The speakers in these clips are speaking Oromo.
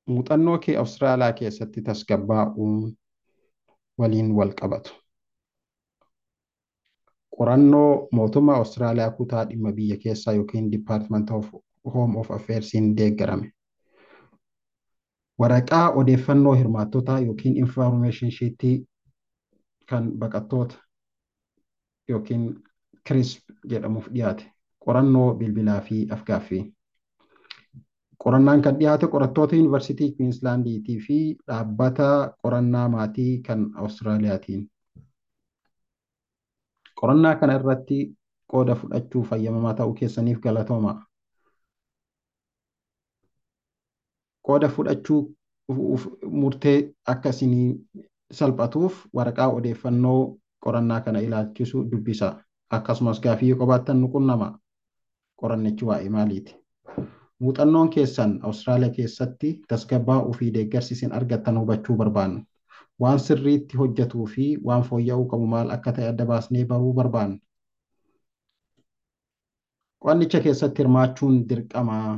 muuxannoo kee Awustiraaliyaa keessatti tasgabbaa'uun waliin wal qabatu. Qorannoo mootummaa Awustiraaliyaa kutaa dhimma biyya keessaa yookiin Department of Home of Affairsiin deeggarame. Waraqaa odeeffannoo hirmaattotaa yookiin information sheetii kan baqattoota yookiin CRISP jedhamuuf dhiyaate. Qorannoo bilbilaa fi afgaaffii. Qorannaan kan dhiyaate qorattoota Yuunivarsiitii Kwiinslaandiitii fi dhaabbata qorannaa maatii kan Awustiraaliyaatiin. Qorannaa kana irratti qooda fudhachuu fayyamamaa ta'uu keessaniif galatoomaa. Qooda fudhachuu murtee akka isinii salphatuuf waraqaa odeeffannoo qorannaa kana ilaalchisu dubbisa. Akkasumas gaaffii yoo qabaattan nu qunnama. Qorannichi waa'ee maaliiti? Muuxannoon keessan Awustiraaliyaa keessatti tasgabbaa'uu fi deeggarsi isin argattan hubachuu barbaanna. Waan sirriitti hojjetuu fi waan fooyya'uu qabu maal akka ta'e adda baasnee baruu barbaanna. Qo'annicha keessatti hirmaachuun dirqamaa.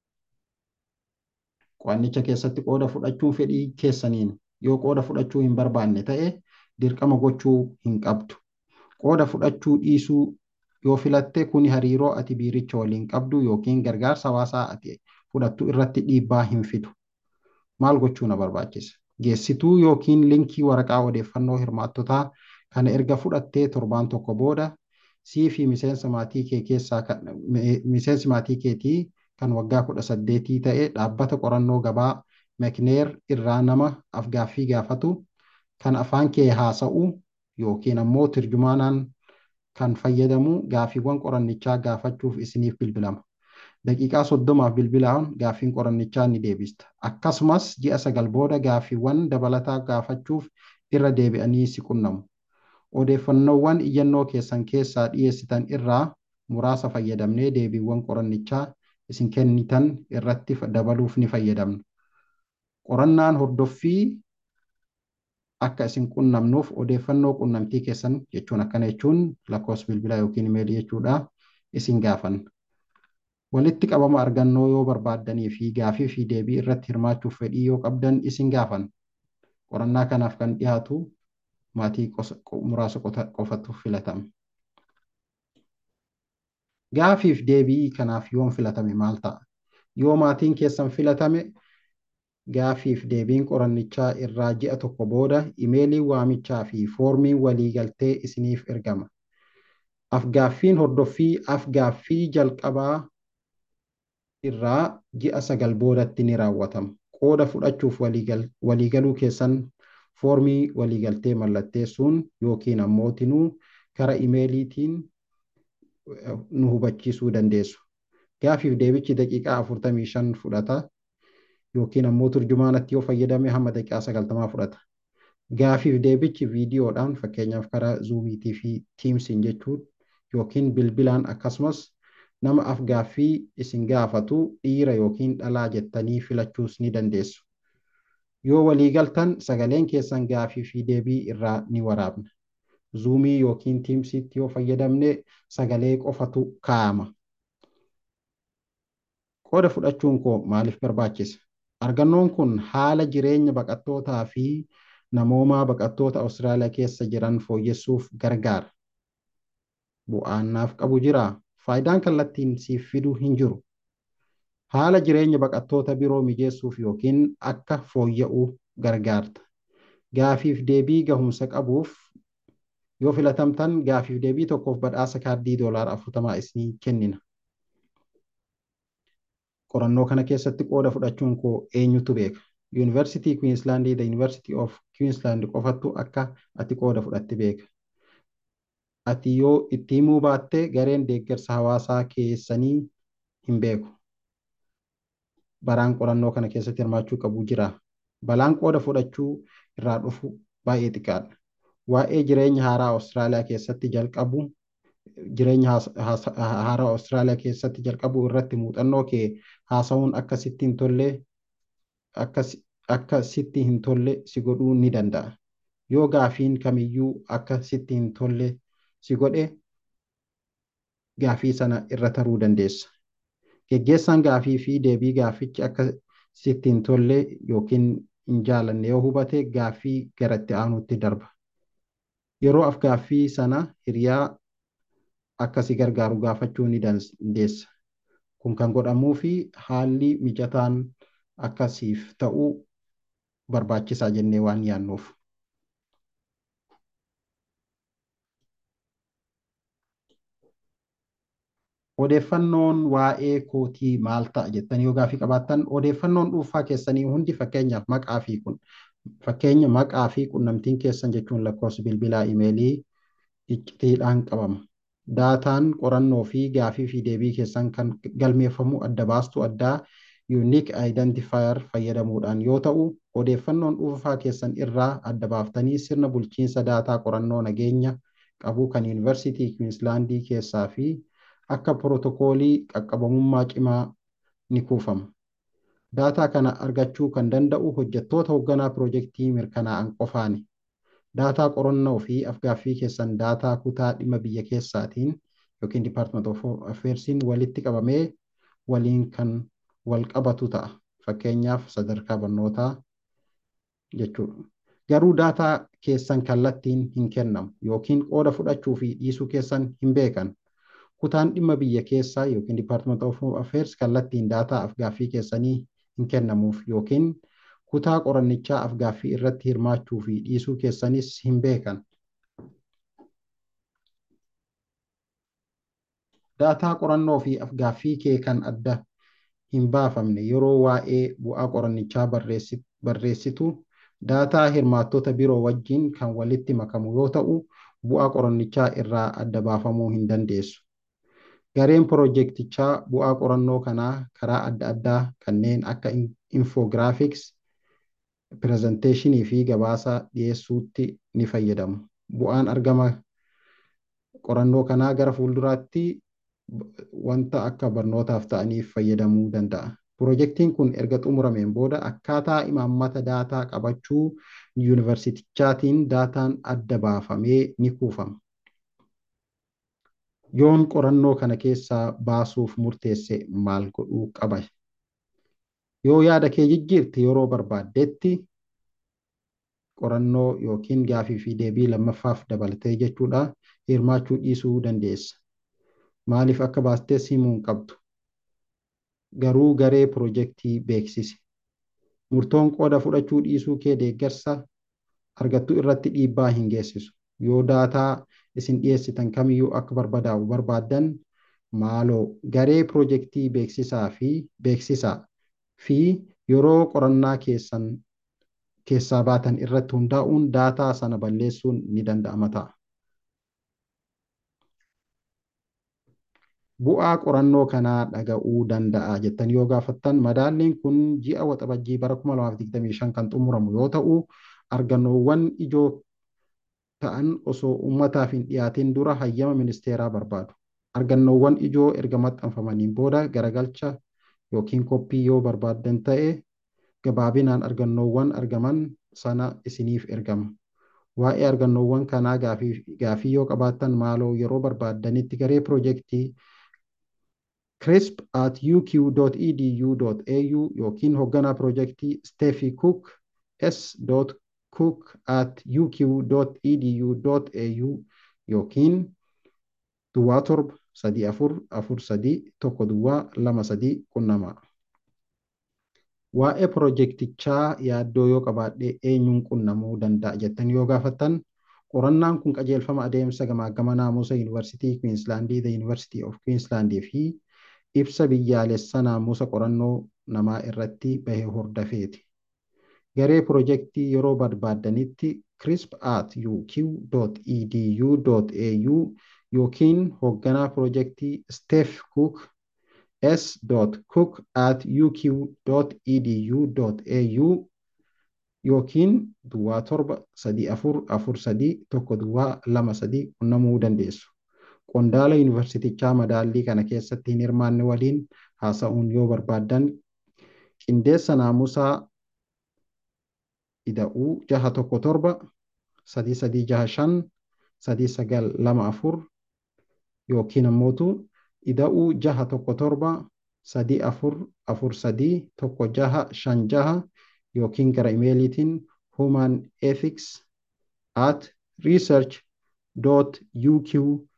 Qo'annicha keessatti qooda fudhachuun fedhii keessaniin yoo qooda fudhachuu hin barbaanne ta'e dirqama gochuu hin qabdu. Qooda fudhachuu dhiisuu yoo filatte kuni hariiroo ati biiricha waliin qabdu yookiin gargaarsa hawaasaa ati fudhattu irratti dhiibbaa hin fidu. Maal gochuu na barbaachisa? Geessituu yookiin linkii waraqaa odeeffannoo hirmaattotaa kana erga fudhattee torbaan tokko booda sii fi miseensa maatii kee keessaa miseensi maatii keetii kan waggaa kudha saddeetii ta'e dhaabbata qorannoo gabaa mekneer irraa nama afgaaffii gaafatu kan afaan kee haasa'u yookiin ammoo tirjumaanaan kan fayyadamu gaaffiiwwan qorannichaa gaafachuuf isiniif bilbilama. Daqiiqaa soddomaaf bilbilaan gaaffiin qorannichaa ni deebista. Akkasumas ji'a sagal booda gaaffiiwwan dabalataa gaafachuuf irra deebi'anii si qunnamu. Odeeffannoowwan iyyannoo keessan keessaa dhiyeessitan irraa muraasa fayyadamnee deebiiwwan qorannichaa isin kennitan irratti dabaluuf ni fayyadamna. Qorannaan hordoffii akka isin qunnamnuuf odeeffannoo qunnamtii keessan jechuun akkana jechuun lakkoofsa bilbilaa yookiin imeelii jechuudha isin gaafanna. Walitti qabama argannoo yoo barbaaddanii fi gaafii fi deebii irratti hirmaachuuf fedhii yoo qabdan isin gaafanna. Qorannaa kanaaf kan dhiyaatu maatii muraasa qofatu filatama. Gaafiif deebii kanaaf yoon filatame maal ta'a? Yoo maatiin keessan filatame gaafiif deebiin qorannichaa irraa ji'a tokko booda imeelii waamichaa fi foormiin waliigaltee isiniif ergama. Afgaaffiin hordoffii afgaaffii jalqabaa irraa ji'a sagal boodatti ni raawwatama. Qooda fudhachuuf waliigaluu keessan foormii waliigaltee mallatteessuun yookiin ammoo tinuu kara imeeliitiin nu hubachiisuu dandeessu. Gaafiif deebichi daqiiqaa afurtamii shan fudhata. yookiin ammoo turjumaanatti yoo fayyadame hamma daqiiqaa sagaltamaa fudhata. Gaafiif deebichi viidiyoodhaan fakkeenyaaf karaa zuumiitii fi tiimsiin jechuun yookiin bilbilaan akkasumas nama afgaaffii isin gaafatu dhiira yookiin dhalaa jettanii filachuus ni dandeessu. Yoo waliigaltan sagaleen keessan gaafii fi deebii irraa ni waraabna. Zuumii yookiin tiimsiitti yoo fayyadamne sagalee qofatu kaa'ama. Qooda fudhachuun koo maaliif barbaachisa? Argannoon kun haala jireenya baqattootaa fi namoomaa baqattoota Awustiraaliyaa keessa jiran fooyyessuuf gargaara. Bu'aan naaf qabu jiraa? Faayidaan kallattiin siif fiduu hin jiru. Haala jireenya baqattoota biroo mijeessuuf yookiin akka fooyya'uu gargaarta. Gaafiif deebii gahumsa qabuuf yoo filatamtan gaafiif deebii tokkoof badhaasa kaardii doolaara afurtamaa isinii kennina. qorannoo kana keessatti qooda fudhachuun koo eenyutu beeka? Yuunivarsiitii Kwiinslaandii the University of Queensland qofattu akka ati qooda fudhatte beeka. Ati yoo itti himuu baatte gareen deeggarsa hawaasaa keessanii hin beeku. Baraan qorannoo kana keessatti hirmaachuu qabu jira. Balaan qooda fudhachuu irraa dhufu baay'ee xiqqaadha. Waa'ee jireenya haaraa Awustiraaliyaa keessatti jalqabu jireenya haaraa Awustiraaliyaa keessatti jalqabu irratti muuxannoo kee haasa'uun akka sitti hin tolle akka sitti hin tolle si godhuu ni danda'a. Yoo gaafiin kamiyyuu akka sitti hin tolle si godhe gaafii sana irra taruu dandeessa. Geggeessaan gaafii fi deebii gaafichi akka sitti hin tolle yookiin hin jaalanne yoo hubate gaaffii gara itti aanutti darba. Yeroo af-gaaffii sana hiriyaa akkasi gargaaru gaafachuu ni dandeessa. Kun kan godhamuu fi haalli mijataan akkasiif ta'uu barbaachisaa jennee waan yaannuuf. Odeeffannoon waa'ee kootii maal ta'a jettanii yoo gaaffii qabaattan odeeffannoon dhuunfaa keessanii hundi fakkeenyaaf maqaa fi kun fakkeenya maqaa fi qunnamtiin keessan jechuun lakkoofsa bilbilaa imeelii iccitiidhaan qabama. Daataan qorannoo fi gaaffii fi deebii keessan kan galmeeffamu adda baastuu addaa unique identifier fayyadamuudhaan yoo ta'u odeeffannoon dhuunfaa keessan irraa adda baaftanii sirna bulchiinsa daataa qorannoo nageenya qabu kan yuunivarsiitii Kwiinsilaandii keessaa fi akka pirootokoolii qaqqabamummaa cimaa ni kuufama. Daataa kana argachuu kan danda'u hojjettoota hoogganaa piroojeektii mirkanaa'an qofaani. Daataa qorannoo fi af-gaaffii keessan daataa kutaa dhimma biyya keessaatiin yookiin Department of Affairsiin walitti qabamee waliin kan wal qabatu ta'a. Fakkeenyaaf sadarkaa barnootaa jechuudha. Garuu daataa keessan kallattiin hin kennamu yookiin qooda fudhachuu fi dhiisuu keessan hin beekan. Kutaan dhimma biyya keessaa yookiin Department of Affairs kallattiin daataa af-gaaffii keessanii hin kennamuuf yookiin kutaa qorannichaa af-gaaffii irratti hirmaachuu fi dhiisuu keessanis hin beekan. Daataa qorannoo fi af-gaaffii kee kan adda hin baafamne yeroo waa'ee bu'aa qorannichaa barreessitu daataa hirmaattota biroo wajjin kan walitti makamu yoo ta'u bu'aa qorannichaa irraa adda baafamuu hin dandeessu. Gareen piroojeektichaa bu'aa qorannoo kanaa karaa adda addaa kanneen akka infograafiks, pirezenteeshinii fi gabaasa dhiyeessuutti ni fayyadamu. Bu'aan argama qorannoo kanaa gara fuulduraatti wanta akka barnootaaf ta'aniif fayyadamuu danda'a. Piroojeektiin kun erga xumurameen booda akkaataa imaammata daataa qabachuu yuunivarsiitichaatiin daataan adda baafamee ni kuufama. Yoon qorannoo kana keessaa baasuuf murteesse maal godhuu qaba? Yoo yaada kee jijjiirte yeroo barbaaddetti qorannoo yookiin gaafii fi deebii lammaffaaf dabalatee jechuudha hirmaachuu dhiisuu dandeessa. Maaliif akka baastees himuu hin qabdu. Garuu garee piroojeektii beeksisi. Murtoon qooda fudhachuu dhiisuu kee deeggarsa argattu irratti dhiibbaa hin geessisu. Yoo daataa isin dhiyeessitan kamiyyuu akka barbadaa'u barbaaddan maaloo garee piroojeektii beeksisaa fi beeksisaa fi yeroo qorannaa keessan keessaa baatan irratti hundaa'uun daataa sana balleessuun ni danda'ama ta'a. Bu'aa qorannoo kanaa dhaga'uu danda'a jettanii yoo gaafattan madaalliin kun ji'a waxabajjii bara 2025 kan xumuramu yoo ta'u argannoowwan ijoo ta'an osoo uummataaf hin dhiyaatin dura hayyama ministeeraa barbaadu. Argannoowwan ijoo erga maxxanfamaniin booda garagalcha yookiin koppii yoo barbaaddan ta'e gabaabinaan argannoowwan argaman sana isiniif ergama. Waa'ee argannoowwan kanaa gaafii yoo qabaattan maaloo yeroo barbaaddanitti garee piroojeektii crisp at uq.edu.au yookiin hoogganaa piroojeektii Steffi Cook s. cook at uq.edu.au yookiin duwwaa torba sadii afur afur sadii tokko duwwaa lama sadii qunnamaa. Waa'ee piroojeektichaa yaaddoo yoo qabaadhe eenyuun qunnamuu danda'a jettanii yoo gaafattan qorannaan kun qajeelfama adeemsa gamaagama naamusa yuunivarsiitii Kwiinsilaandii, The University of Queensland fi ibsa biyyaalessa naamusa qorannoo namaa irratti bahe hordafeeti. Garee piroojeektii yeroo barbaaddanitti crisp at uq.edu.au yookiin hoogganaa piroojeektii Steph Cook s. cook at uq.edu.au yookiin duwwaa torba sadii afur afur sadii tokko duwwaa lama sadii qunnamuu dandeessu. Qondaala yuunivarsiitichaa madaallii kana keessatti hin hirmaanne waliin haasa'uun yoo barbaaddan qindeessa naamusaa ida'uu jaha tokko torba sadii sadii jaha shan sadii sagal lama afur yookiin ammootu ida'uu jaha tokko torba sadii afur afur sadii tokko jaha shan jaha yookiin gara imeeliitiin human ethics at research uk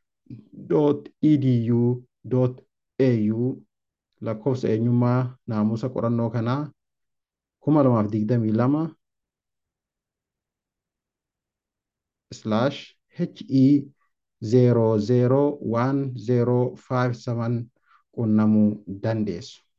edu au lakkoofsa eenyummaa naamusa qorannoo kanaa kuma lamaaf digdamii lama slash he 001057 qunnamuu dandeessu.